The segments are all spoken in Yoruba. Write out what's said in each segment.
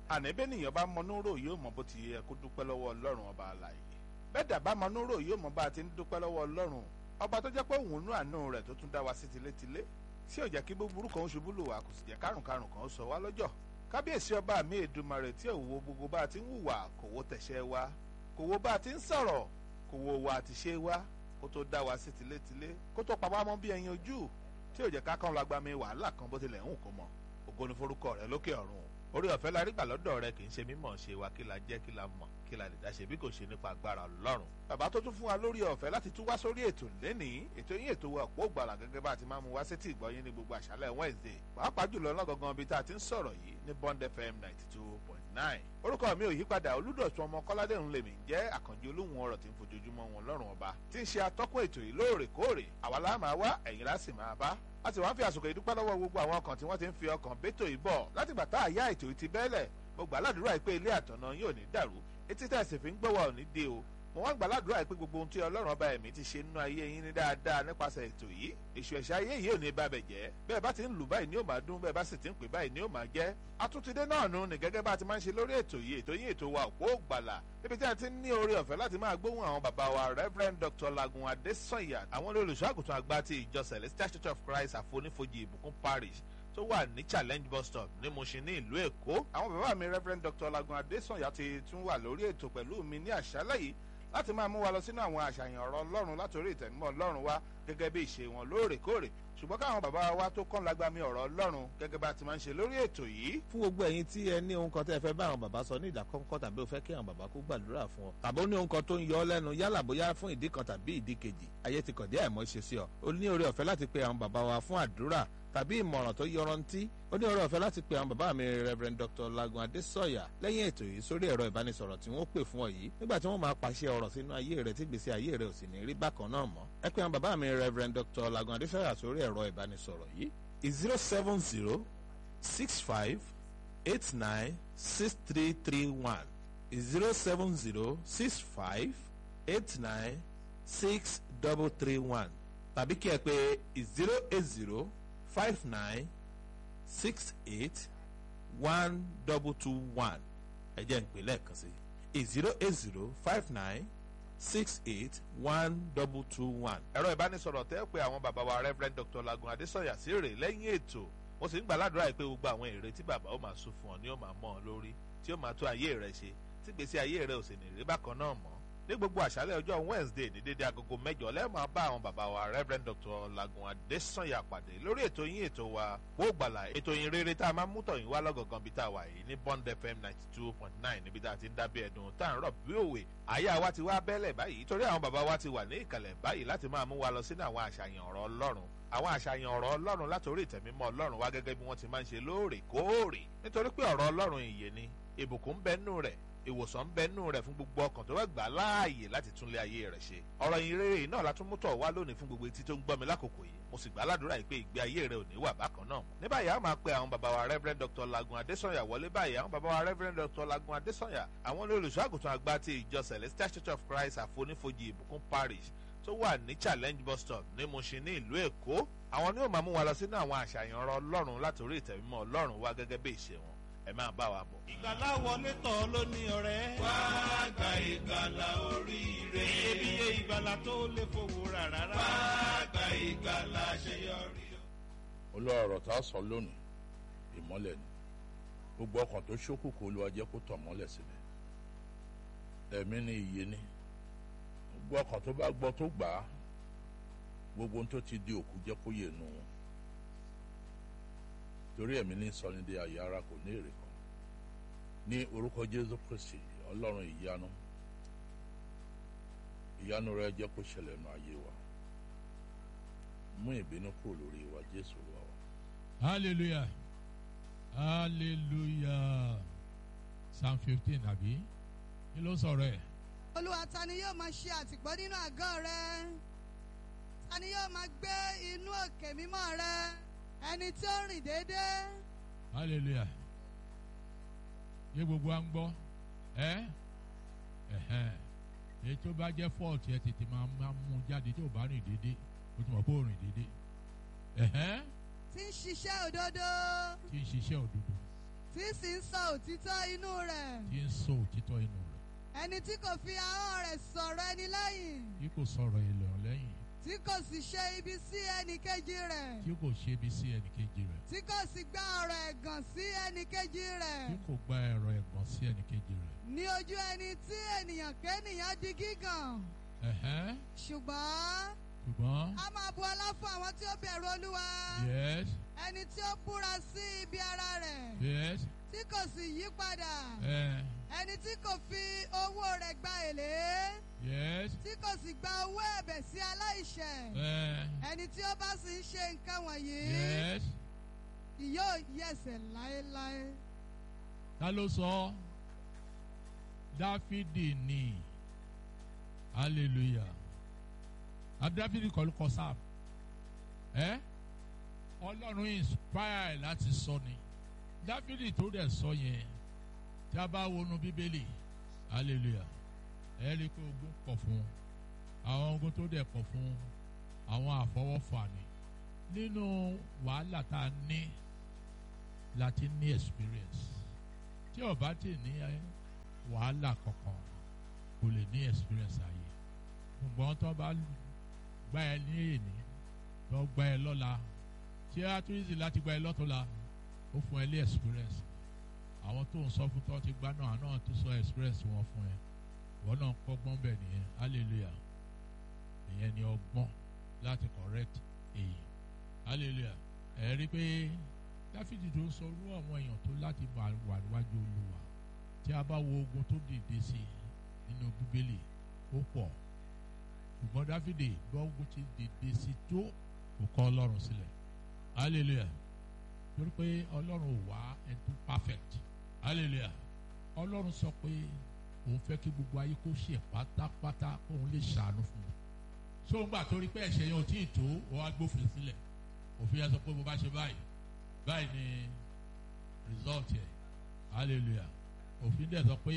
àníbẹ́nìyàn bá mọnúrò yóò mọ bó ti yẹ kó dúpẹ́ lọ́wọ́ ọlọ́run ọba àlàyé bẹ́ẹ̀ dà bá mọnúrò yóò mọ bá a ti ń dúpẹ́ lọ́wọ́ ọlọ́run ọba tó jẹ́ pé òun nú àánú rẹ̀ tó tún dá wa sí tilétilé tí ò jẹ́ kí búburú kan ó ṣubú lù wá kò sì jẹ́ kárùnkárùn kan ó sọ wá lọ́jọ́ kábíyèsí ọba mi èdùmarè tí ò wo gbogbo bá a ti ń hùwà kò wo tẹ̀ṣẹ̀ wa kò wo bá a ti ń sọ̀rọ̀ kò wo wa àti ṣe wa kó tó dá wa sí tilétilé kó tó pa wá mọ́ bí ẹyin ojú tí ò jẹ́ ká kàn lágbá mi wàhálà kan bó tilẹ̀ ń hù kó mọ̀ ògo ni forúkọ rẹ lókè ọ̀run orí ọ̀fẹ́ la rí gbà lọ́dọ̀ rẹ kì í ṣe mímọ̀ ṣe wa kí la jẹ́ kí la mọ̀ kí la lè dá ṣe bí kò ṣe nípa agbára ọlọ́run. bàbá tó tún fún wa lórí ọ̀fẹ́ láti tún wá sórí ètò lẹ́nìí ètò yín ètò wa òpó gbàrà gẹ́gẹ́ bá a ti máa mú wá sétí ìgbọ́yín ní gbogbo àṣálẹ̀ Wednesday pàápàá jùlọ lọ́gọ̀gàn ibi tá a ti ń sọ̀rọ̀ yìí ní Bond FM ninety two point nine. orúkọ mi ò yípadà olúdọ̀tún ọmọ kọ́ládé ń lèmi jẹ́ àkànjì olóhùn ọ̀rọ̀ tí ń fojoojúmọ́ wọn lọ́rùn ọba tí ń ṣe atọ́kùn ètò yìí lóòrèkóòrè àwa la máa wá ẹ̀yin la sì máa bá a sì wá ń fi àsìkò ìdúpẹ́ lọ́wọ́ gbogbo àwọn ọkàn tí wọ́n ti ń fi ọkàn bẹ́tò yìí bọ̀ látìgbà tá àyà ètò yìí ti bẹ́ẹ̀lẹ̀ mo gbà ládùúrà pé ilé àtọ̀nà yóò ní dàrú etí tẹ̀sí fi ń gbọ́wọ́ ò ní dé o mo wá gbà ládùúrà pé gbogbo ohun tí ọlọ́run ọba ẹ̀mí ti ṣe nínú ayé yín ní dáadáa nípasẹ̀ ètò yìí èṣù ẹ̀ṣẹ̀ ayé yìí ò ní bá bẹ̀ jẹ́ bẹ́ẹ̀ bá ti ń lù báyìí ni ó máa dún bẹ́ẹ̀ bá sì ti ń pè báyìí ni ó máa jẹ́ atúntidé náà nù ní gẹ́gẹ́ bá a ti máa ń ṣe lórí ètò yìí ètò yìí ètò wa òpó gbàlà níbi tí a ti ní oore ọ̀fẹ́ láti máa gbóhùn àwọn bàbá wa Reverend Dr. Lagun Adesanya àwọn olùṣọ́àgùtàn àgbà ti ìjọ Celestial Church of Christ àfonífojì ìbùkún parish tó wà ní challenge bus stop ní Mushin ní ìlú Èkó. àwọn bàbá mi Reverend Dr. Lagun Adesanya ti tún wà lórí ètò pẹ̀lú mi ní àṣálẹ́ yìí láti máa mú wa lọ sínú àwọn àṣàyàn ọ̀rọ̀ Ọlọ́run látòrí ìtẹ̀mọ́ Ọlọ́run wa gẹ́gẹ́ bí ìṣe wọn lóòrèkóòrè ṣùgbọ́n káwọn bàbá wa tó kọ́ lágbàmí ọ̀rọ̀ Ọlọ́run gẹ́gẹ́ bá ti máa ń ṣe lórí ètò yìí. fún gbogbo ẹ̀yin tí ẹ ní ohun kan tẹ́ ẹ fẹ́ bá àwọn bàbá sọ ní ìdákọ́ńkọ́ tàbí o fẹ́ kí àwọn bàbá kó gbàdúrà fún ọ tàbí ó ní ohun kan tó ń yọ ọ́ lẹ́nu yálà bóyá fún ìdí kan tàbí ìdí kejì ayé ti kàn dé àìmọ́ ṣe sí ọ o ní oore ọ̀fẹ́ láti pe àwọn bàbá wa fún àdúrà tàbí ìmọ̀ràn tó yọrantí ó ní ọ̀rọ̀ ọ̀fẹ́ láti pe àwọn bàbá mi Reverend Dr. Lagun Adesanya lẹ́yìn ètò yìí sórí ẹ̀rọ ìbánisọ̀rọ̀ tí wọ́n pè fún ọ yìí nígbà tí wọ́n máa pàṣẹ ọ̀rọ̀ sínú ayé rẹ tí gbèsè ayé rẹ ò sì ní rí bákan náà mọ́ ẹ pe àwọn bàbá mi Reverend Dr. Lagun Adesanya sórí ẹ̀rọ ìbánisọ̀rọ̀ yìí zero seven zero six five eight nine six three three one zero seven zero six five eight nine six double three one tàbí kí ẹ pè zero eight zero five nine six eight one double two one ẹ jẹ́ ń pè lẹ́ẹ̀kan sí zero eight zero five nine six eight one double two one. ẹ̀rọ ìbánisọ̀rọ̀ tẹ́ pé àwọn bàbá wa Reverend Dr. Lagun Adesanya sí rè lẹ́yìn ètò mo sì ń gbà ládùúrà pé gbogbo àwọn èrè tí bàbá ó máa sún fún ọ ni ó máa mọ́ ọ lórí tí ó máa tó ayé rẹ ṣe tí gbèsè ayé rẹ ò sì ní rí bákan náà mọ́ ní gbogbo àṣálẹ́ ọjọ́ Wednesday ní dédé agogo mẹ́jọ lẹ́ẹ̀máa bá àwọn bàbá wa Reverend Dr. Lagun Adesanya pàdé lórí ètò yín ètò wa wó gbàlà ètò yín rere tá a máa mú tọ̀yìn wá lọ́gọ̀gàn bí tá a wà yìí ní Bond FM ninety two point nine níbi tá a ti ń dábí ẹ̀dùn tá à ń rọ̀ bí òwe àyà wa ti wá bẹ́lẹ̀ báyìí torí àwọn bàbá wa ti wà ní ìkàlẹ̀ báyìí láti máa mú wa lọ sínú àwọn àṣàyàn ọ̀rọ̀ Ọlọ́run àwọn àṣàyàn ọ̀rọ̀ Ọlọ́run látòrí ìtẹ̀mímọ́ Ọlọ́run wá gẹ́gẹ́ bí wọ́n ti máa ń ṣe lóòrèkóòrè nítorí pé ọ̀rọ̀ Ọlọ́run ìyè ni ìbùkún ń bẹ nínú rẹ̀ ìwòsàn ń bẹ nínú rẹ̀ fún gbogbo ọkàn tó bá gbà láàyè láti túnlé ayé rẹ̀ ṣe ọ̀rọ̀ yìí rere náà la tún mú tọ̀ wá lónìí fún gbogbo etí tó ń gbọ́ mi lákòókò yìí mo sì gbà ládùúrà yìí pé ìgbé ayé rẹ̀ ò ní wà bákan náà ní báyìí a máa pe àwọn bàbá wa Reverend Dr. Lagun Adesanya wọlé báyìí àwọn bàbá wa Reverend Dr. Lagun Adesanya àwọn olùṣọ́àgùtàn àgbà ti ìjọ Celestial Church of Christ àfonífojì ìbùkún parish tó wà ní challenge bus stop ní Mushin ní ìlú Èkó àwọn ni ó máa mú wa lọ sínú àwọn àṣàyàn ọ̀rọ̀ Ọlọ́run látòrí ìtẹ̀mímọ́ Ọlọ́run wá gẹ́gẹ́ bí ìṣe wọn ẹ máa bá wa bọ̀. ìgbàlá wọlé tọ̀ ló ní ọ̀rẹ́. wá gba ìgbàlà oríire. iyebíye ìgbàlà tó lè fowó rà rárá. wá gba ìgbàlà àṣeyọrí. olúwa ọ̀rọ̀ tá a sọ lónìí ìmọ́lẹ̀ ni gbogbo ọkàn tó ṣókùnkùn olúwa jẹ́ kó tàn mọ́lẹ̀ sílẹ̀ ẹ̀mí ni ìyè ni gbogbo ọkàn tó bá gbọ́ tó gbà á gbogbo ohun tó ti di òkú jẹ́ kó yè nù wọn torí ẹ̀mí ní sọnidé ayé ara kò ní èrè kan ní orúkọ jésù kristi ọlọ́run ìyanu ìyanu rẹ jẹ́ kó ṣẹlẹ̀ nù ayé wa mú ìbínú kúrò lórí wa jésù lọ wa. hallelujah hallelujah psalm fifteen àbí kí ló sọ̀rọ̀ ẹ̀. olúwa ta ni yóò máa ṣe àtìpó nínú àgọ́ rẹ ta ni yóò máa gbé inú òkè mímọ́ rẹ ẹni tí ó rìn déédéé hallelujah yé gbogbo à ń gbọ́ ẹ ẹhẹn èyí tó bá jẹ́ fault yẹ tètè máa máa mú jáde tó bá rìn dédé o ti mọ̀ pé ó rìn dédé ẹhẹn tí ń ṣiṣẹ́ òdodo tí ń ṣiṣẹ́ òdodo tí sì ń sọ òtítọ́ inú rẹ̀ tí ń sọ òtítọ́ inú rẹ̀ ẹni tí kò fi ahọ́n rẹ̀ sọ̀rọ̀ ẹni lẹ́yìn tí kò sọ̀rọ̀ èlò lẹ́yìn tí kò sì ṣe ibi sí ẹnì kejì rẹ̀ tí kò ṣe ibi sí ẹnìkejì rẹ̀ tí kò sì gba ọ̀rọ̀ ẹ̀gàn sí ẹnì kejì rẹ̀ tí kò gba ẹ̀rọ ẹ̀gàn sí ẹnìkejì rẹ̀. ní ojú ẹni tí ènìyàn kéènìyàn di gígàn Ẹ̀hẹ́n, ṣùgbọ́n ṣùgbọ́n a máa bu ọlá fún àwọn tí ó bẹ̀rù olúwa yes ẹni tí ó búra sí ibi ara rẹ̀ yes tí kò sì yí padà ẹ̀ ẹni tí kò fi owó rẹ̀ gba èlé yes tí kò sì gba owó ẹ̀bẹ̀ sí aláìṣẹ̀ ẹ̀ ẹni tí ó bá sì ń ṣe nǹkan wọ̀nyí yes yóò yẹ̀sẹ̀ láéláé. ta ló sọ dáfídì ni hallelujah adáfídì kọ́ ló kọ sáà ẹ́ ọlọ́run inspire láti sọ ni dáfídì tó dẹ̀ sọ yẹn tí a bá wọnú bíbélì hallelujah ẹ rí i pé ogun pọ̀ fún àwọn ogun tó dẹ̀ pọ̀ fún àwọn àfọwọ́fà ni nínú wàhálà tá a ní láti ní experience tí o bá ti ní ẹ, wàhálà kankan kò lè ní experience ayé ṣùgbọ́n tó bá gbá ẹ ní èní tó gbá ẹ lọ́la tí a tún easy láti gbá ẹ lọ́tọ̀la ó fún ẹ ní experience àwọn tó ń sọ fún tó ti gbá náà náà tó sọ experience wọn fún ẹ wọn náà kọ́gbọ́n bẹ̀ nìyẹn hallelujah ìyẹn ni ọgbọ́n láti correct èyí hallelujah ẹ rí i pé dáfídì tó ń sọ irú àwọn èèyàn tó láti wà wà níwájú olúwa tí a bá wo ogun tó dìde sí i nínú bíbélì ó pọ̀ ṣùgbọ́n dáfídì bá ogun ti dìde sí i tó kò kọ̀ ọlọ́run sílẹ̀ hallelujah torí pé ọlọ́run ò wá ẹni tó perfect hallelujah ọlọ́run sọ pé òun fẹ́ kí gbogbo ayé kó ṣe pátápátá kóun lè ṣàánú fún un so ń gbà torí pé ẹ̀ṣẹ̀ yẹn ò tí ì tó ó wá gbófin sílẹ̀ òfin yẹn sọ pé bó bá ṣe báyìí báyìí ni result yẹ hallelujah òfin dẹ̀ sọ pé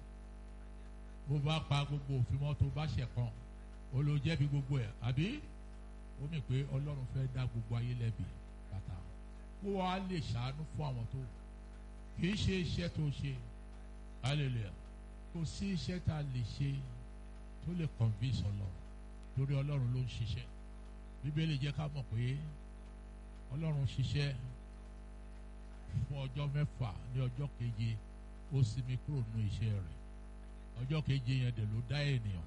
bó bá pa gbogbo òfin mọ́ tó bá ṣẹ̀ kan ó ló jẹ̀bi gbogbo ẹ̀ àbí ó mì pé ọlọ́run fẹ́ dá gbogbo ayé lẹ́bi bàtà kó wa lè ṣàánú fún àwọn tó kì í ṣe iṣẹ́ tó ṣe hallelujah kò sí iṣẹ́ tá a lè ṣe tó lè convince ọlọ́run torí ọlọ́run ló ń ṣiṣẹ́ bíbélì jẹ́ ká mọ̀ pé ọlọ́run ṣiṣẹ́ fún ọjọ́ mẹ́fà ní ọjọ́ keje ó sinmi kúrò nínú iṣẹ́ rẹ̀ ọjọ́ keje yẹn dẹ̀ ló dá ènìyàn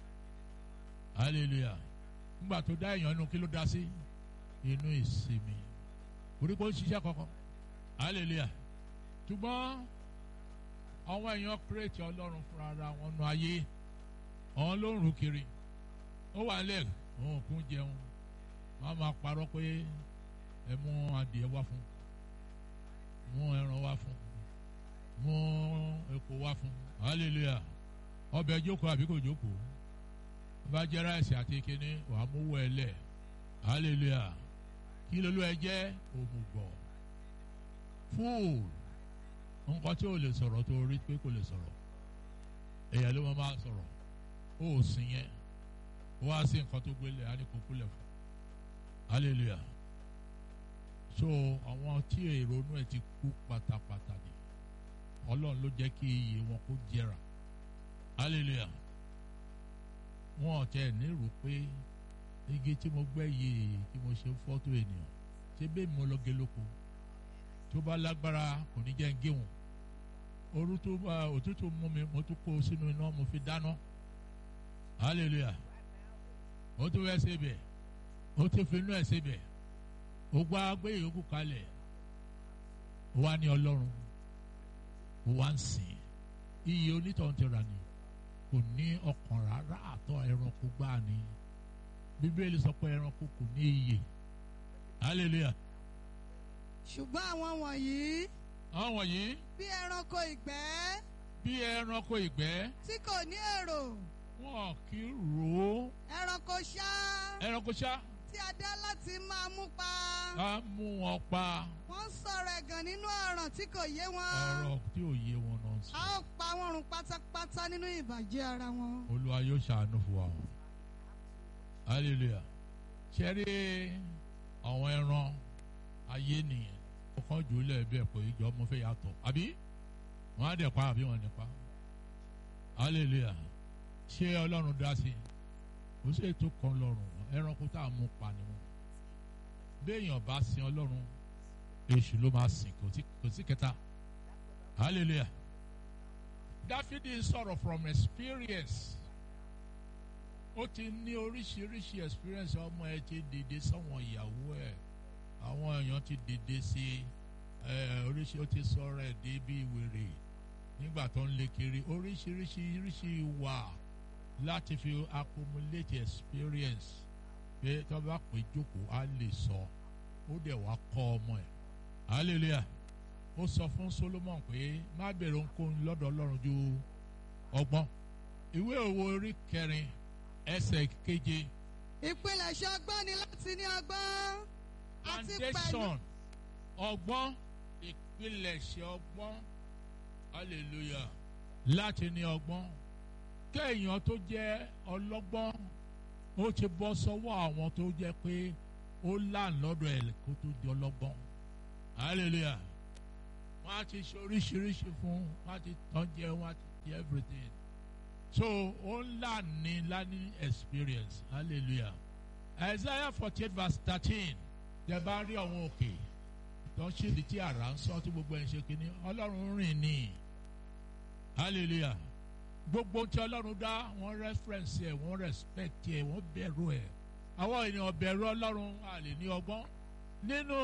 hallelujah nígbà tó dá èèyàn inú kí ló dá sí inú ìsinmi orí kò ń ṣiṣẹ́ kankan hallelujah ṣùgbọ́n àwọn èèyàn kírètì ọlọ́run fúnra ara wọn nu ayé àwọn ló ń rù kiri ó wà lẹ̀ òun kún jẹun wọ́n á máa parọ́ pé ẹ mú adìẹ wá fún mú ẹran wá fún mú epo wá fún hallelujah ọbẹ̀ jókòó àbí kò jókòó bá jẹ́ ráìsì àti kíní wàá mú wọ ẹ lẹ̀ hallelujah kí lolú ẹ jẹ́ òmùgọ̀ fúùl nǹkan tí ò lè sọ̀rọ̀ tó rí pé kò lè sọ̀rọ̀ èèyàn ló máa máa sọ̀rọ̀ ó sìn yẹn wá sí nǹkan tó gbélé á ní kó kúlẹ̀ fún hallelujah so àwọn tí èrònú ẹ ti kú pátápátá ni ọlọ́run ló jẹ́ kí iye wọn kó jẹrà hallelujah wọn ò tẹ nírò pé igi tí mo gbẹ́ yìí tí mo ṣe fọ́tò ènìyàn ṣé bẹ́ẹ̀ mo lọ gé lóko tó bá lágbára kò ní jẹ́ ń gé wọn ooru tó bá òtútù mú mi mo tún kó sínú iná mo fi dáná hallelujah ó tún fẹ́ ṣe bẹ̀ ó tún fi inú ẹ̀ ṣe bẹ̀ ó gbá gbé ìyókù kalẹ̀ ó wá ní ọlọ́run ó wá ń sìn iye onítọ̀hún ti rà ní kò ní ọkàn rárá àtọ̀ ẹranko gbáà ni bíbélì sọ pé ẹranko kò ní iyè hallelujah ṣùgbọ́n àwọn wọ̀nyí àwọn wọ̀nyí bí ẹranko ìgbẹ́ bí ẹranko ìgbẹ́ tí kò ní èrò wọn kì í rò ó ẹranko ṣá ẹranko ṣá tí a dá láti máa mú pa ká mú wọn pa wọ́n ń sọ̀rọ̀ ẹ̀gàn nínú ọ̀ràn tí kò yé wọn ọ̀rọ̀ tí ò yé wọn náà sọ. a ó pa wọ́n run pátápátá nínú ìbàjẹ́ ara wọn. olúwa yóò ṣàánú fún wa o hallelujah ṣe rí àwọn ẹran ayé nìyẹn ọkàn jù ú lẹ́ẹ̀bẹ̀ pé ìjọ ọmọ fẹ́ yàtọ̀ àbí wọ́n á dẹ̀ pa àbí wọ́n ní pa hallelujah ṣé ọlọ́run dá sí i kò sí ètò kan lọ́rùn ẹranko tá a mú pa ni wọn béèyàn bá sin ọlọ́run èṣù ló máa sìn kò sí kò sí kẹta hallelujah dáfídì sọ̀rọ̀ from experience ó ti ní oríṣiríṣi experience ọmọ ẹ ti dìde sọ́wọ́n ìyàwó ẹ̀ àwọn èèyàn ti dìde sí ẹ oríṣi ó ti sọ̀rọ̀ ẹ̀ dé bí wèrè nígbà tó ń lé kiri oríṣiríṣi oríṣi wà láti fi accumulate experience pé tó bá pè jókòó á lè sọ ó dẹ̀ wá kọ́ ọmọ ẹ̀ hallelujah ó sọ fún Solomon pé má bèrè ohunkóhun lọ́dọ̀ Ọlọ́run ju ọgbọ́n ìwé òwe orí kẹrin ẹsẹ̀ keje ìpilẹ̀ṣẹ̀ ọgbọ́n ni láti ní ọgbọ́n àti pẹ̀lú foundation ọgbọ́n ìpilẹ̀ṣẹ̀ ọgbọ́n hallelujah láti ní ọgbọ́n kéèyàn tó jẹ́ ọlọ́gbọ́n ó ti bọ́ sọ́wọ́ àwọn tó jẹ́ pé ó láàn lọ́dọ̀ ẹ̀ kó tó di ọlọ́gbọ́n hallelujah wọ́n á ti ṣe oríṣiríṣi fún wọ́n á ti tán jẹ wọ́n á ti jẹ everything so ó ń là ní lání experience hallelujah isaiah forty eight verse thirteen tẹ bá rí àwọn òkè tó ń ṣèdí tí àrà ń sọ tí gbogbo ẹ̀ ń ṣe kínní ọlọ́run rìn ní hallelujah gbogbo tí ọlọ́run dá wọ́n reference ẹ̀ wọ́n respect ẹ̀ wọ́n bẹ̀rù ẹ̀ àwọn ènìyàn bẹ̀rù ọlọ́run a lè ní ọgbọ́n nínú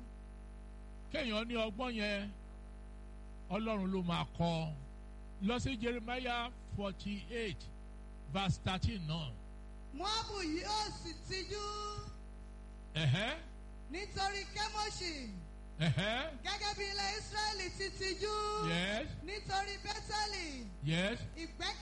kéèyàn ní ọgbọ́n yẹn ọlọ́run ló máa kọ́ lọ sí jeremiah forty eight verse thirteen náà. Móábù yóò sì tijú ẹ̀hẹ́ nítorí Kémóṣì ẹ̀hẹ́ gẹ́gẹ́ bí ilẹ̀ Ísírẹ́lì ti tijú yes nítorí Bẹ́tẹ́lì yes ìgbẹ́kẹ̀